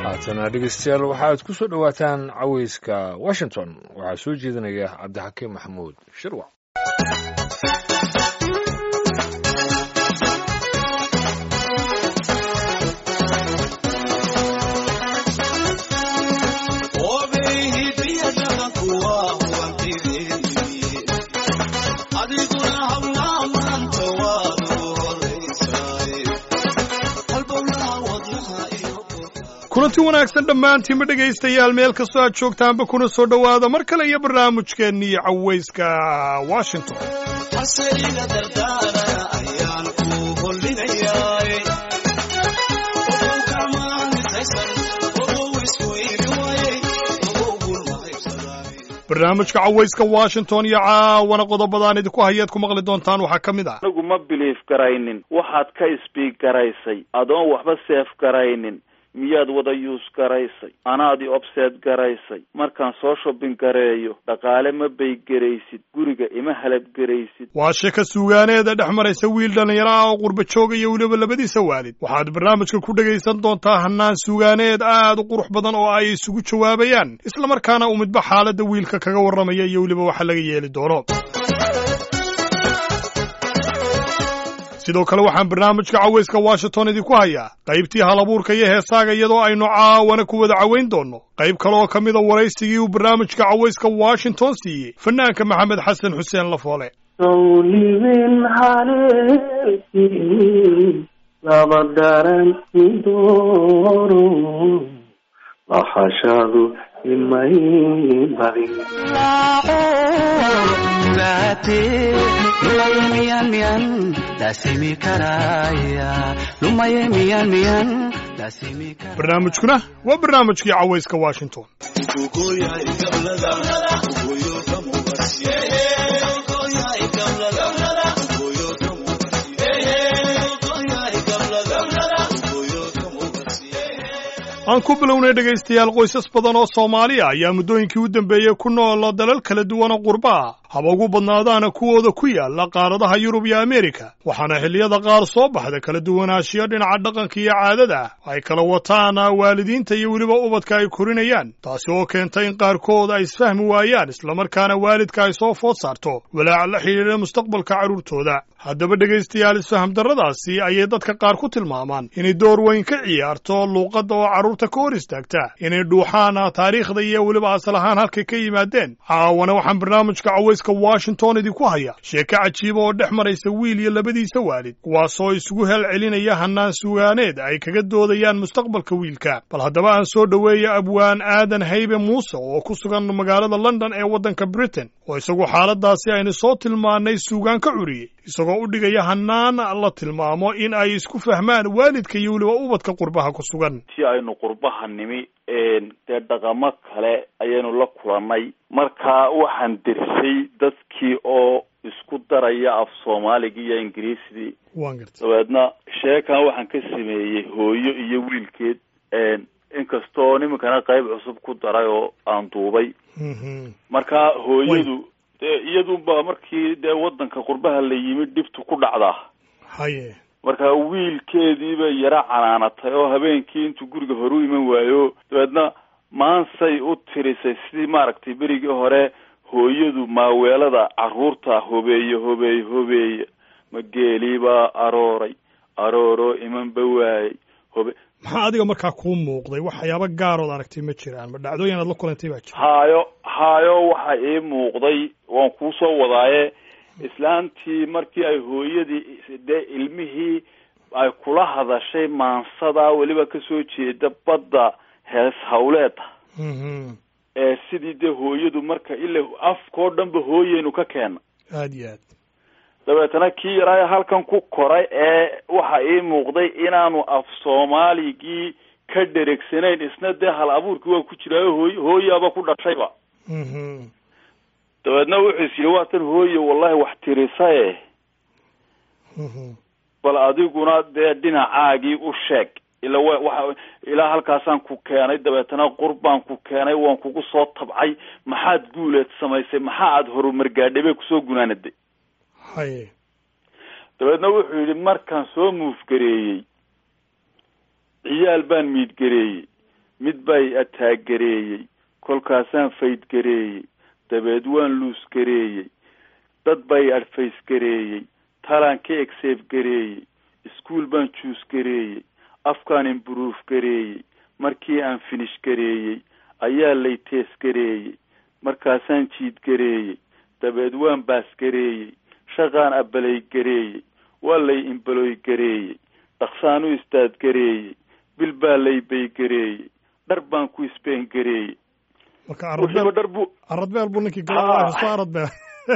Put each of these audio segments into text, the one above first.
haatana dhegeystayaal waxaad ku soo dhowaataan caweyska washington waxaa soo jeedinaya cabdixakiim maxamuud shirwac kulanti wanaagsan dhammaantiinba dhegaystayaal meel kastoo aad joogtaanba kuna soo dhowaada mar kale iyo barnaamijkeennii cawayska washington barnaamijka cawayska washington iyo caawana qodobadaan idinku hayaad ku maqli doontaan waxaa ka mid ah anigu ma biliif garaynin waxaad ka isbiig garaysay adoon waxba seef garaynin miyaad wada yuus garaysay anaadii obseed garaysay markaan soo shobbin gareeyo dhaqaale ma baygeraysid guriga ima halabgeraysid waa sheeka suugaaneeda dhex maraysa wiil dhallinyaro ah oo qurba jooga iyo weliba labadiisa waalid waxaad barnaamijka ku dhegaysan doontaa hannaan suugaaneed aad u qurux badan oo ay isugu jawaabayaan islamarkaana uu midba xaaladda wiilka kaga warramaya iyo weliba waxa laga yeeli doono sidoo kale waxaan barnaamijka cawayska washington idinku hayaa qaybtii halabuurka iyo heesaaga iyadoo aynu caawana ku wada cawayn doonno qayb kale oo ka mida waraysigii uu barnaamijka cawayska washington siiyey fanaanka maxamed xasan xuseen lafoole sawliben haleelkii laba daran idooro lahashadu imay badin barnaamijkuna waa barnaamijkii cawayska washington aan ku bilownay dhegaystayaal qoysas badan oo soomaaliya ayaa muddooyinkii u dambeeyey ku nool dalal kala duwanoo qurba ah haba ugu badnaadaana kuwooda ku yaala qaaradaha yurub iyo ameerika waxaana xilliyada qaar soo baxda kala duwanaanshiyo dhinaca dhaqanka iyo caadada ay kala wataan waalidiinta iyo weliba ubadka ay korinayaan taasi oo keentay in qaarkood ay isfahmi waayaan islamarkaana waalidka ay soo food saarto walaac la xidhiidha mustaqbalka carruurtooda haddaba dhegaystayaal isfaham darradaasi ayay dadka qaar ku tilmaamaan inay door weyn ka ciyaarto luuqadda oo carruurta ka hor istaagta inay dhuuxaan taariikhda iyo weliba asal ahaan halkay ka yimaadeen caawana waxaan barnaamijka cawayska washington idinku haya sheeko cajiiba oo dhex maraysa wiil iyo labadiisa waalid kuwaasoo isugu hel celinaya hannaan sugaaneed ay kaga doodayaan mustaqbalka wiilka bal haddaba aan soo dhoweeya abwaan aadan haybe muuse oo ku sugan magaalada london ee waddanka britain oo isagu xaaladaasi aynu soo tilmaannay suugaan ka curiyey isagoo u dhigaya hannaan la tilmaamo in ay isku fahmaan waalidka iyo weliba ubadka qurbaha ku sugan si aynu qurbaha nimi dee dhaqamo kale ayaynu la kulannay marka waxaan dersay dadkii oo isku daraya af soomaaligii iyo ingiriisidii waan garta dabeedna sheekan waxaan ka sameeyey hooyo iyo wiilkeed inkastoo nimankana qayb cusub ku daray oo aan duubay marka hooyadu dee iyadunba markii dee waddanka qurbaha la yimid dhibtu ku dhacdaa haye marka wiilkeediibay yara canaanatay oo habeenkii intuu guriga hore u iman waayo dabeedna maansay u tirisay sidii maaragtay berigii hore hooyadu maaweelada carruurta hobeeye hobeeye hobeeye ma geeliibaa arooray arooroo imanba waayey hobe maxaa adiga markaa kuu muuqday waxyaaba gaarood aragtay ma jiraan ma dhacdooyin aad la kulantay baa jira haayo haayo waxa ii muuqday waan kuusoo wadaaye islaantii markii ay hooyadii dee ilmihii ay kula hadashay maansada weliba kasoo jeeda badda hees hawleeda ee sidii dee hooyadu marka ila afkao dhanba hooyeynu ka keena aad iyo aad dabeetana kii yaraa halkan ku koray ee waxa ii muuqday inaanu af soomaaligii ka dheregsanayn isna dee hal abuurkii waa ku jiraayo hooy hooyaaba ku dhashayba dabeedna wuxuu is yidhi waatan hooye wallahi wax tirisaye bal adiguna dee dhinacaagii u sheeg ila wa waxa ilaa halkaasaan ku keenay dabeetana qurbaan ku keenay waan kugu soo tabcay maxaad guuleed samaysay maxaa aada horumar gaadhay bay kusoo gunaanaday haye dabeedna wuxuu yidhi markaan soo muufgareeyey ciyaal baan miidgareeyey mid bay ataagareeyey kolkaasaan faydgareeyey dabeed waan luusgareeyey dad bay adfaysgareeyey talaan ka egseefgareeyey iskuol baan juusgareeyey afkaan imburuuf gareeyey markii aan finish gareeyey ayaa lay teesgareeyey markaasaan jiidgareeyey dabeed waan baasgareeyey shaqaan abalay gareeyey waa lay imbaloy gareeyey dhaqsaan u istaadgareeyey bil baa lay baygareeyey dhar baan ku isbeen gareeyey marka wuxiiba aradbeel dhar bu aradbeel buu ninkii Ah. gala soo aradbeel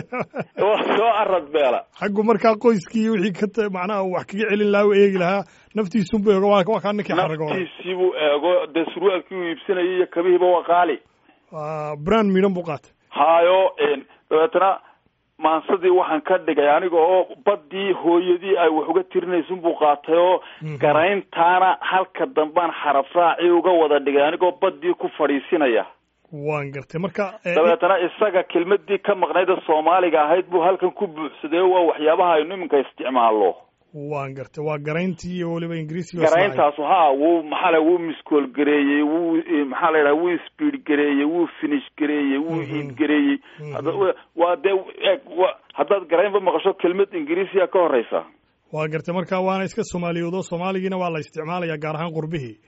waa soo arad beela xaggu markaa qoyskii iyo wixii ka ta- macnaha uu wax kaga celin lahaa u eegi lahaa naftiisunbu eego waa waa kaa ninkii xaragooda naftiisii buu eego dee surwaalkii uu iibsanayay iyo kabihiiba waa qaali waa brand miidhan buu qaatay haayo dabeetana maansadii waxaan ka dhigay aniga oo baddii hooyadii ay wax uga tirinaysun buu qaatay oo Mhm. garayntaana halka dambaan xaraf raacii uga wada dhigay anigoo baddii ku fadhiisinaya waan gartay marka eh, dabeetana isaga kelmadii ka maqnayd ee soomaaliga ahayd buu halkan ku buuxsaday oo waa waxyaabaha aynu iminka isticmaalo waan gartay waa garayntii iyo weliba ingiriisiga oo garayntaas ha wuu maxaa la wuu miskool gareeyey wuu eh, maxaa la yidhaha wuu speed gareeyey wuu finish gareeyey wuu Mhm. iid gareeyey Mhm. Hadda wa- waa dee eeg wa haddaad garaynba maqasho kelmad ingiriisiya ka horeysa waa gartay marka waana iska soomaaliyoodo soomaaligiina waa la isticmaalaya gaar ahaan qurbihii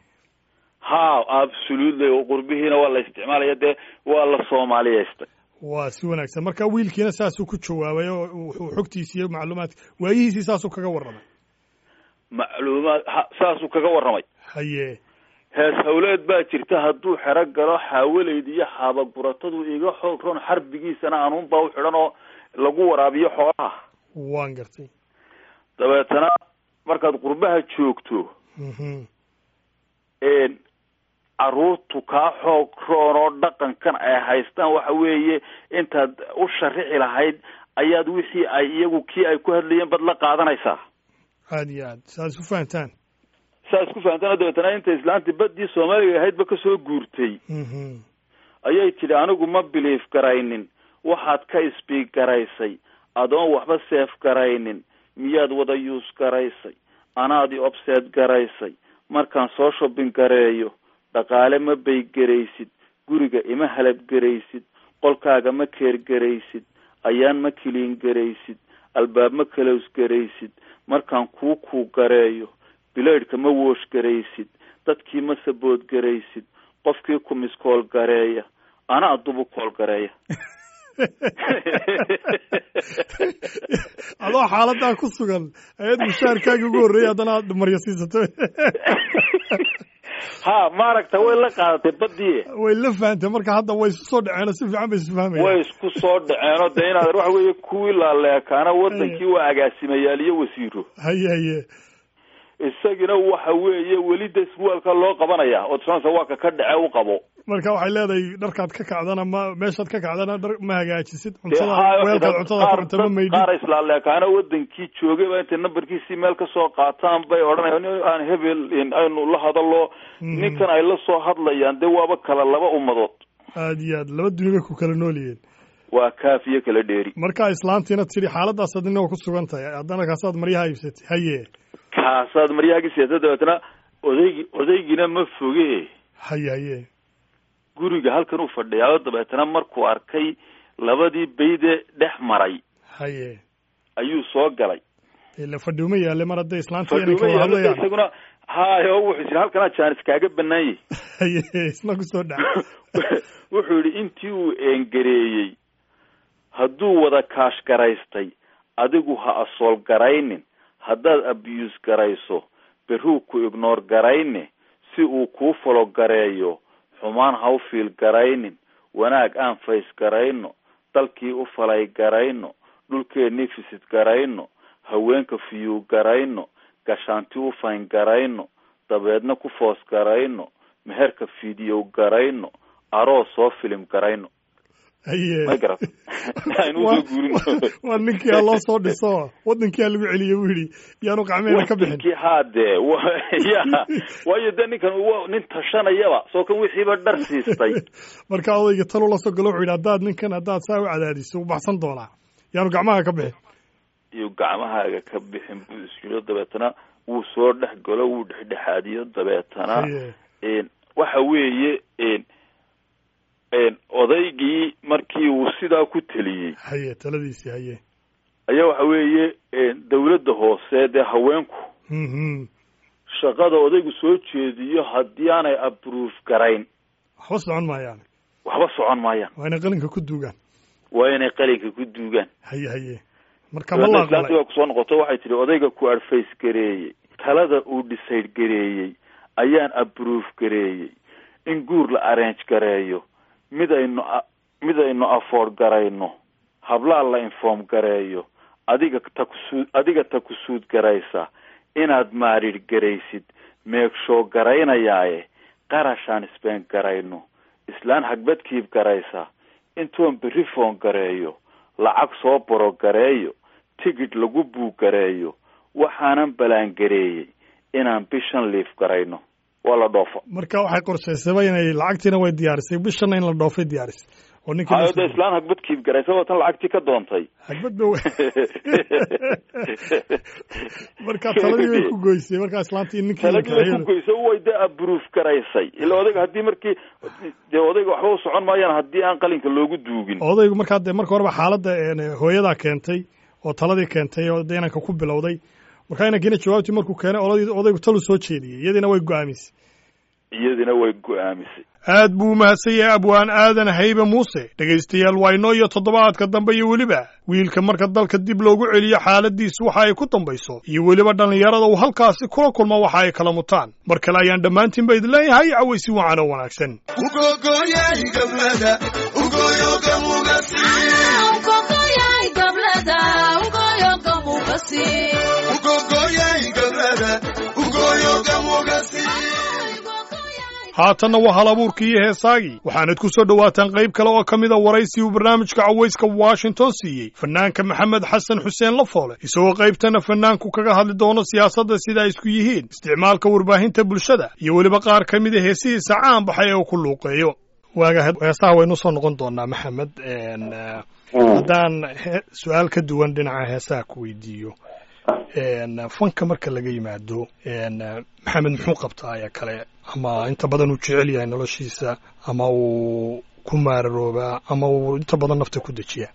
ha absolutely qurbihiina waa la isticmaalaya dee waa la soomaaliyeystay waa si wanaagsan marka wiilkiina saasuu ku jawaabay oo wuxuu xogtiisi iyo macluumaadka waayihiisii saasuu kaga warramay macluumaad ha saasuu kaga warramay haye hees hawleed baa jirta hadduu xero galo xaawaleyd iyo xaabaguratadu iga xoog ron xarbigiisana anuunbaa u xidhan oo lagu waraabiyo xoolaha waan gartay dabeetana markaad qurbaha joogto Mhm. een caruurtu kaa xoog roon oo dhaqankan ay haystaan waxa weeye intaad u sharixi lahayd ayaad wixii ay iyagu kii ay ku hadlayeen bad la qaadanaysaa aad iyo aad saas u fahantaan saa isku fahamtana dabeetana inta islaantii baddii soomaaliga ahaydba kasoo guurtay Mhm. ayay tidhi anigu ma biliif garaynin waxaad ka isbiig garaysay adoon waxba seef garaynin miyaad wada yuus garaysay anaadi obseed garaysay markaan soo shobbin gareeyo dhaqaale ma baygeraysid guriga ima halabgeraysid qolkaaga ma keergeraysid ayaan ma kiliin garaysid albaab ma kalows garaysid markaan kuu kuu gareeyo bilaydhka ma woosh garaysid dadkii ma sabood garaysid qofkii ku miskool gareeya ana adubu kool gareeya adoo xaaladaa ku sugan ayaad mushaarkaagii ugu horreeyay haddana aad maryo siisato ha maaragta way la qaadatay badii way la fahantay marka hadda way isu soo dhaceen oo si fiican bay isu fahmayaan way isku soo dhaceenoo dee inaad waxa weeye kuwii laaleekaana wadankii waa agaasimayaal iyo wasiiro haye haye isagina waxa weeye weli de surwaalka loo qabanaya oo tusanaysa waa ka ka dhace u qabo marka waxay leedahay dharkaad ka kacdana ma meeshaad ka kacdana dhar ma hagaajisid dee cuntada haayo weelkaad dad cuntada ku qaar cunta ma dad maydhid qaar islaaleekaana wadankii joogay baa intay nambarkiisii meel kasoo qaataan bay odhanayaan "Nin aan hebel in aynu la hadalo Mhm. ninkan ay la soo hadlayaan dee waaba kala laba ummadood aad iyo aad laba duni bay ku kala nool yihiin waa kaafiyo kala dheeri marka islaantiina tidhi xaaladaas adina waa ku sugan tahay haddana kaasaad maryaha iibsatay haye kaasaad maryaagii siyaasada dabeetana odaygi odaygiina ma foge haye haye guriga halkan uu fadhiyaa oo dabeetana markuu arkay labadii bayde dhex maray haye ayuu soo galay ila fadhiuma yaale mar hadday islaantii inay fadhuuma ka wada yaalo hadlayaan isaguna haayo wuxuu yidhi halkanaa jaanis kaaga banaanyay haye isna ku soo dhac wuxuu yidhi intii uu eengareeyey hadduu wada kaash garaystay adigu ha asool garaynin haddaad abuse garayso berruu ku ignoor garayne si uu kuu falo gareeyo xumaan ha u fiil garaynin wanaag aan fays garayno dalkii u falay garayno dhulkeennii fisid garayno haweenka fiyuu garayno gashaanti u fayn garayno dabeedna ku foos garayno meherka fiidiyow garayno aroos soo filim garayno haye may garat aynu usoo guurino waa ninkii ha loo soo dhiso wadankii ha lagu celiye buu yidhi yaanu qacmeena ka bixin wadankii haadee wa- ya waayo de ninkan wa nin tashanayaba soo kan wixiiba dhar siistay marka odayga talu la soo galo wuxuu yidhi haddaad ninkan haddaad saa u cadaadiso u baxsan doonaa yaanu gacmaha ka bixin iyo gacmahaaga ka bixin buu isyiro dabeetana wuu soo dhex galo wuu dhexdhexaadiyo dabeetana haye een, waxa weeye odaygii markii uu sidaa ku teliyey haye taladiisii haye ayaa waxa weeye dawladda hoose dee haweenku mhm shaqada odaygu soo jeediyo haddii aanay approve garayn waxba socon maayaan waxba socon maayaan waa inay qalinka ku duugaan waa inay qalinka ku duugaan haye haye marka ma la islaantii aqbalay baa kusoo noqoto waxay tihi odayga ku advice gareeyey talada uu decide gareeyey ayaan approve gareeyey in guur la arrange gareeyo mid aynu a- mid aynu afford garayno hablaa la inform gareeyo adiga takusuud adiga takusuud garaysa inaad maarid garaysid meegshow garaynayaaye qarashaan isbeen garayno islaan hagbadkiib garaysa intoon berri foon gareeyo lacag soo boro gareeyo tigidh lagu buug gareeyo waxaanan ballaangareeyey inaan bishan liif garayno waa la dhoofa marka waxay qorshaysaba inay lacagtiina way diyaarisay bishana in la dhoofay diyaarisay oo ninka hayo de islaan hagbadkiib garaysa waa tan lacagtii ka doontay hagbadba w marka taladii way ku goysay markaa islaantii ninkii taladii way ku goysa way de approve garaysay ila odayga haddii markii dee odayga waxba u socon maayaan haddii aan qalinka loogu duugin odaygu markaa dee marka horeba xaaladda een, hooyadaa keentay oo taladii keentay oo dee inanka ku bilowday markaa inankiina jawaabtii markuu keenay odaygu odaygu talu soo jeediyey iyadiina way go-aamisay iyadina way go-aamisay aad buu umahadsan yahay abwaan aadan haybe muuse dhegaystayaal waa inoo iyo toddobaadka dambe iyo weliba wiilka marka dalka dib loogu celiyo xaaladiisu waxa ay ku dambayso iyo weliba dhallinyarada uu halkaasi kula kulmo waxa ay kala mutaan mar kale ayaan dhammaantiinba idin leeyahay cawaysi wacan oo wanaagsan haatanna waa hal abuurkii iyo heesaagii waxaanad ku soo dhowaataan qayb kale oo ka mida waraysi uu barnaamijka cawayska washington siiyey fanaanka maxamed xasan xuseen lafoole isagoo qaybtana fanaanku kaga hadli doono siyaasadda sida ay isku yihiin isticmaalka warbaahinta bulshada iyo weliba qaar ka mida heesihiisa caan baxay ee uu ku luuqeeyo waaga heesaha waynu soo noqon doonaa maxamed een, eh, haddaan he- su-aal ka duwan dhinaca heesaha ku weydiiyo een, fanka marka laga yimaado een, eh, maxamed muxuu qabtaa ayaa kale ama inta badan uu jecel yahay noloshiisa ama uu ku maararoobaa ama uu inta badan nafta ku dejiyaa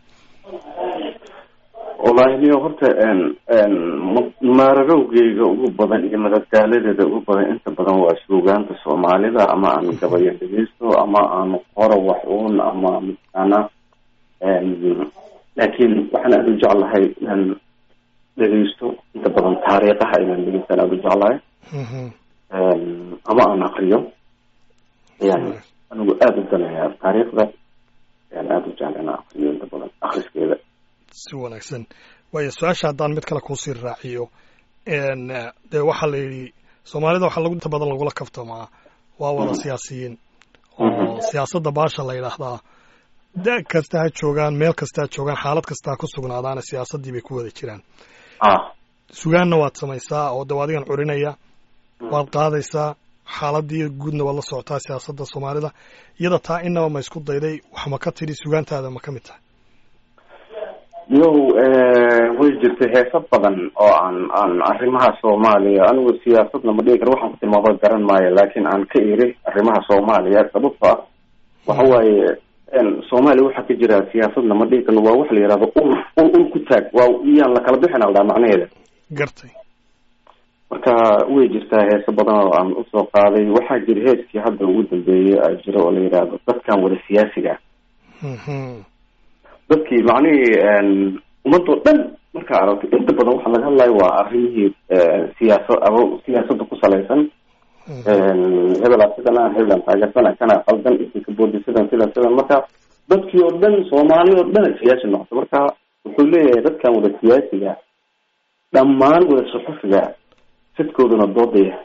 wallaahi niyo horta n n ma- maararowgeyga ugu badan iyo madadaaladeeda ugu badan inta badan waa suugaanta soomaalida ama aan gabayo dhegeysto ama aan qoro wax uun ama mataqaana n laakiin waxaan aada u jeclahay inaan dhegeysto inta badan taariikhaha inaan dhegeystaan aada u jeclahay Mhm. n ama aan akriyo ayaan anigu aada u danayaa taariikhda ayaan aada u jecla inaan akriyo inta badan akriskeeda si wanaagsan waayo su-aasha haddaan mid kale kuusii raaciyo n dee waxaa la yidhi soomaalida waxaa lagu inta badan lagula kaftamaa waa wada siyaasiyiin oo siyaasadda baasha la yidhaahdaa da kasta ha joogaan meel kasta ha joogaan xaalad kasta ha ku sugnaadaana siyaasaddii bay ku wada jiraan ah sugaanna waad samaysaa oo de adigan curinaya waad qaadaysaa xaaladii guudna waad la socotaa siyaasadda soomaalida iyada taa inaba ma isku dayday wax ma ka tidhi sugaantaada ma ka mid tahay yow way jirtay heeso badan oo aan aan arrimaha soomaaliya anigu siyaasadna ma dhihi karo waxaan ku tilmaamo garan maayo laakiin aan ka iri arrimaha soomaaliya sababto ah waxa waaye n soomaaliya waxaa ka jira siyaasadna ma dhihi karno waa wax la yihahdo ul ul ul ku taag waa iyaan la kala bixin aldaa macnaheeda gartay marka way jirtaa heeso badan oo aan usoo qaaday waxaa jira heeskii hadda ugu dambeeyey a jira oo la yidhaahdo dadkan wada siyaasiga Mhm. dadkii macnihii ummadoo dhan markaa aragto inta badan waxaa laga hadlayo waa arrimihii siyaasa ama siyaasadda ku salaysan hebelaa sidana hebelan taageersana kana qaldan intii ka boodi sidan sidan sidan marka dadkii oo dhan soomaali oo dhan ay siyaasi noqoto marka wuxuu leeyahay dadkan wada siyaasiga dhammaan wada suxufiga sidkooduna doodaya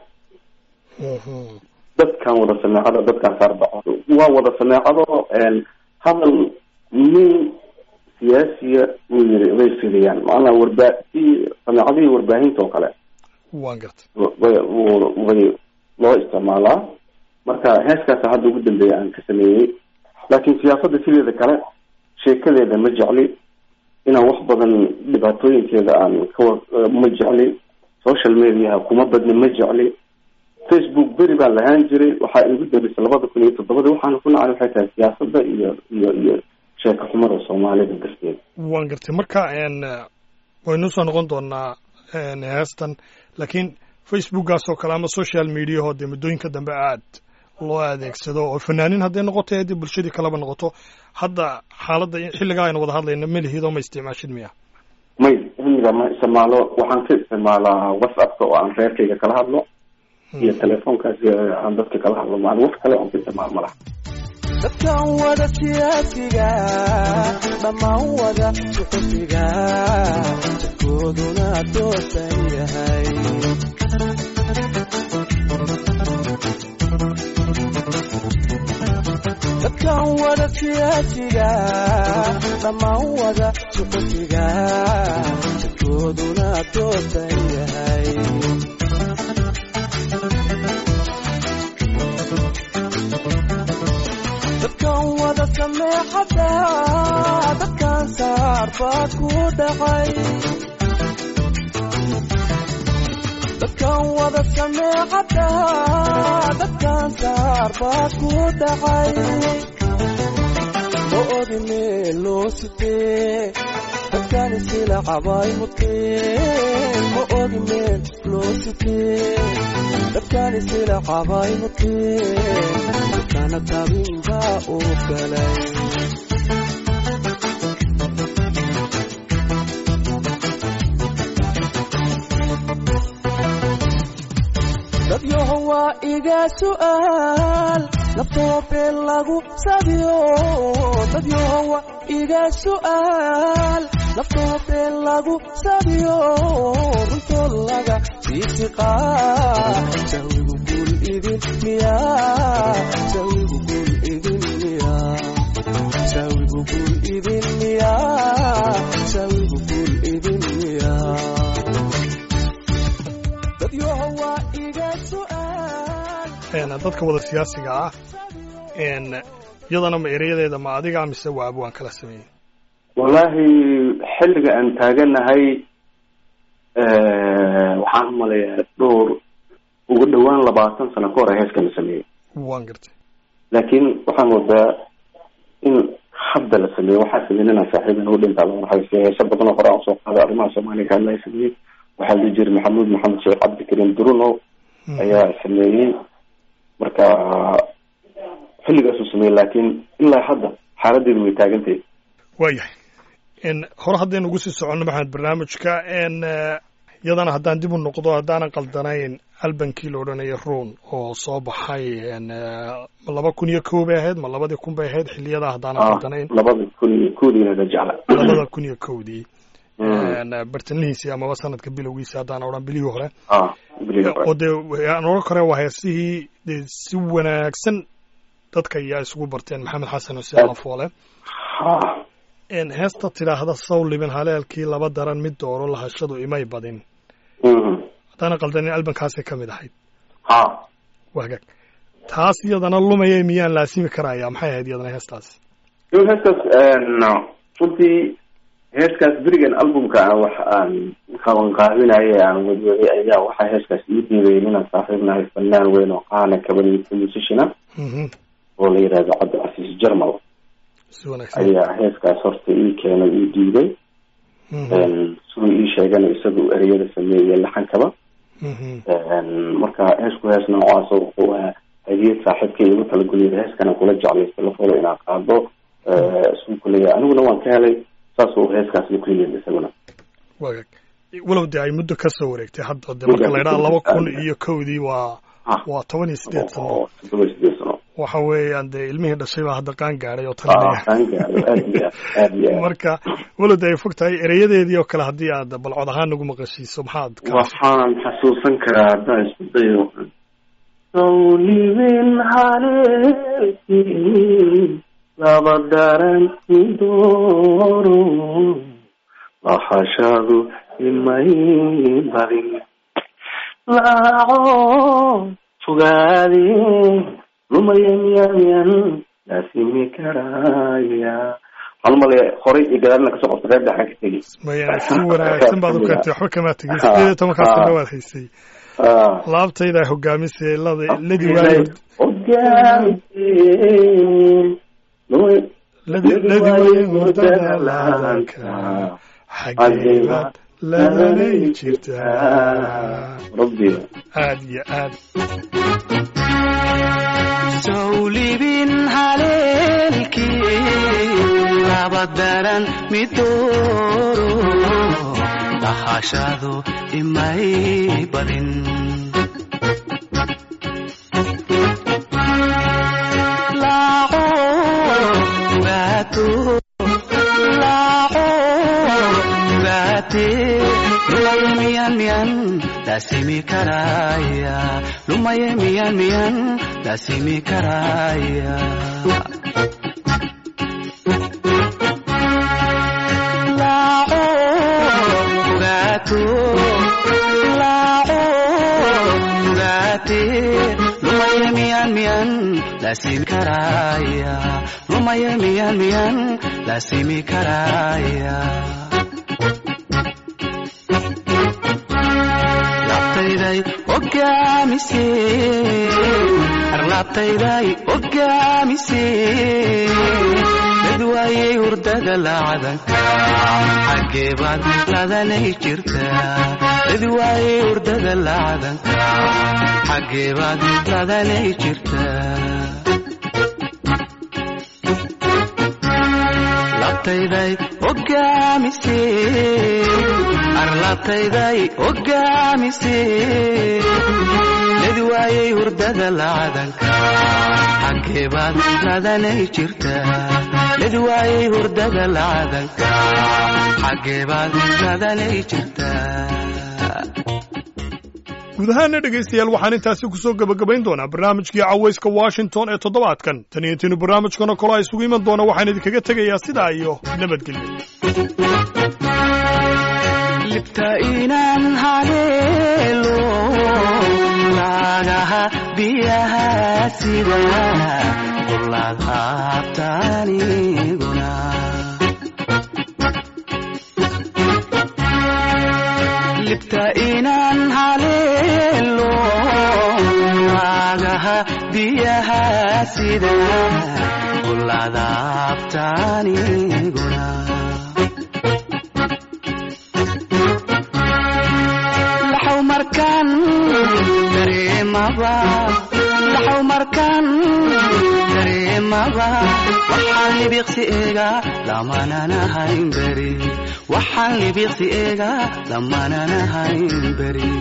Mhm. dadkan wada sameecado dadkan saarbaco waa wada sameecado hadal nin siyaasiya uu yiri way fidiyaan maanaa warbaa si sameecadihii warbaahinta oo kale waan gartay way way loo isticmaalaa marka heeskaasa hadda ugu dambeeya aan ka sameeyey laakiin siyaasadda sideeda kale sheekadeeda ma jecli inaan wax badan dhibaatooyinkeeda aan kawa ma jecli social mediaha kuma badni ma jecli facebook beri baan lahaan jiray waxaa igu darisay labada kun iyo toddobadii waxaana ku nacay waxay tahay siyaasadda iyo iyo iyo sheeko xumada soomaalida darteed waan gartay marka waynu soo noqon doonaa heestan laakiin facebookgaas oo kale ama social mediaho dee muddooyinka dambe aad loo adeegsado oo fanaanin hadday noqoto haddii bulshadii kaleba noqoto hadda xaaladda xilligaa aynu wada hadlayna melihidoo ma isticmaashid miya may xilliga ma isticmaalo waxaan ka isticmaalaa whatsappka oo aan reerkayga kala hadlo iyo telefoonkaasi aan dadka kala hadlo maan wax kale oon ka isticmaal ma laha dadkan wada siyaasiga dhammaan wada suxufiga jidkooduna toosan yahay dadkan wada siyaasiga dhammaan wada suxufiga jidkooduna toosan yahay dadkan wada sameexada dadkan saar baa ku dhacay dadkan wada sameexada dadkan saar baa ku dhacay ma ogi meel loo sitee dadkan isila cabay muteen ma ogi meel loo sitee dadkan isila cabay muteen dadkana tabin baa uu galay dadyaho waa iga su'aal naftoo been lagu sabiyo dadyaho waa iga su'aal naftoo been lagu sabiyo runtoo laga siisiqaa jawigu guul idin miyaa jawigu guul idin miyaa jawigu guul idin miyaa jawigu guul idin miyaa dadyaho waa iga su'aal dadka wada siyaasiga ah iyadana ma erayadeeda ma adiga mise waa abwaan kala sameeyey wallaahi xilliga aan taaganahay waxaan umalayaa dhowr ugu dhawaan labaatan sano ka hor a heeska la sameeyey waan gartay laakiin waxaan wadaa in hadda la sameeyo waxaa sameyn inaan saaxiibana u dhintaa loo raxaysa heese badan oo hore aan soo qaaday arrimaha soomaaliya ka hadlaya sameeyey waxaa la jiri maxamuud maxamed sheekh cabdikariim durunow ayaa sameeyey marka xilligaasuu sameeyey laakiin ilaa hadda xaaladeedu way taagantahay waayahay hore haddaynu ugu sii soconno maxamed barnaamijka iyadana haddaan dib u noqdo haddaanan qaldanayn albankii la odhanaya ruun oo soo baxay ma laba kun iyo kow bay ahayd ma labadii kun bay ahayd xiliyadaa haddaanan qaldanayn labada kun iyo kowdiina jecla labada kun iyo kowdii bartanlihiisii amaba sanadka bilowgiisi haddaan odhan bilihii hore oo dee aan odhan kare waa heesihii dee si wanaagsan dadka ayaa isugu barteen maxamed xasan xuseen lafoole heesta tidhaahda sow libin haleelkii laba daran mid dooro lahashadu imay badin haddaana qaldanin albankaasay ka mid ahayd wagaag taas iyadana lumaya miyaan laasimi karaya maxay ahayd iyadana heestaasi heestaas runtii heeskaas berigan albumka ah wax aan qabanqaabinaye aan wadwaday ayaa waxaa heeskaas ii diidayn inaan saaxiibnahay fanaan weyn oo qaana kabaniysa musishina oo la yidhahdo cabdi casiis jarmal ayaa heeskaas horta ii keenay ii diiday siduu ii sheegana isagu ereyada sameeyey laxankaba marka heesku hees noocaas wuxuu ahaa hadiyad saaxiibka igu talaguliyay heeskana kula jeclaysta lafolo inaa qaado isuu kuleeyahay aniguna waan ka helay saas uu heeskaasna ku yimid isaguna wagaag walow dee ay muddo ka soo wareegtay hadda de marka la idhaha laba kun iyo kowdii waa waa toban iyo sideed sano todoba iyo sideed sano waxa weeyaan dee ilmihii dhashay baa hadda qaan gaadhay oo qaan gaadhay aad iyo aad iyo aad marka walow dee ay fog tahay ereyadeedii oo kale haddii aad balcod ahaan nagu maqashiiso maxaad waxaan xasuusan karaa haddaan isku dayo sawlibin haleelkii laba daran midoro lahashadu imay badin laaco fogaade lumaya miyaayan laasimi karaya waxaan umalaya horay iyo gadaalna kasoo qabta reer dhaxan ka tegi maya si wanaagsan baad u keentay waxba kamaa tegin sideed iyo tobankaas sana waad haysay ah laabtayda hogaamisay lada ladi waayo ladi ladi waayo hurdada laadanka xageebaad ladanay jirtaa rabbi aad iyo aad sawlibin haleelkii laba daran midooro dhahashadu imay badin laaco gaato laaco gaate lumaye miyan miyan daasimi karaya lumaye miyan miyan daasimi karaya laaco gaato laaco gaate lumaye miyan miyan daasimi karaya lumaye miyan miyan daasimi karaya labtayday ogaamise arlaabtayday ogaamise dad waayey hurdada laacadanka xaggee baad ladanay jirtaa dad waayey hurdada laacadanka xaggee baad ladanay jirtaa labtayday ogaamise arlaabtayday ogaamise ladi waayey hurdada laacadanka xaggee baad ladanay jirtaa ladi waayey hurdada laacadanka xaggee baad ladanay jirtaa guud ahaana dhegaystayaal waxaan intaasi ku soo gebagabayn doonaa barnaamijkii cawayska washington ee toddobaadkan tan iyo intiinu barnaamijkan oo kale a isugu iman doona waxaan idinkaga tegayaa sidaa iyo nabadgelyo libta inaan haleelo laagaha biyaha sida qulaadhaabtaaniguna libta inaan haleelo laagaha biyaha sida qulaadhaabtaaniguna laxaw markaan dareemaba laxaw markaan dareemaba waxaan libiqsi eega lamananahayn beri waxaan libiqsi eega lamananahayn beri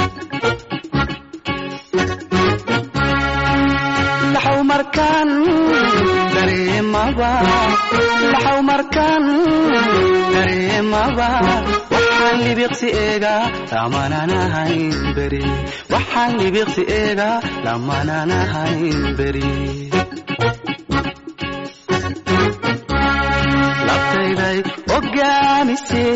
laxaw markaan dareemaba laxaw markaan dareemaba waxaan libiqsi eega lamananahayn beri waxaan libiqsi eega lamananahayn beri labtayday ogaamise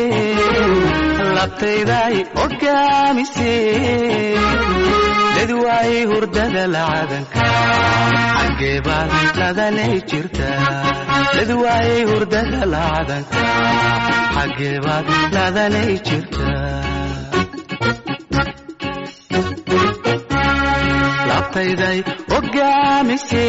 labtayday ogaamise dad waayey hurdada lacadanka xaggee baad ladanay jirtaa dad waayey hurdada lacadanka xaggee baad ladanay jirtaa labtayday ogaamise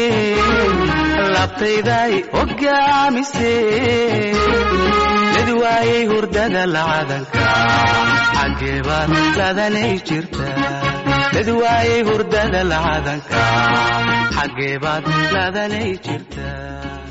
labtayday ogaamise dad waayey hurdada lacadanka xaggee baad ladanay jirtaa dad waayey hurdada lacadanka xaggee baad ladanay jirtaa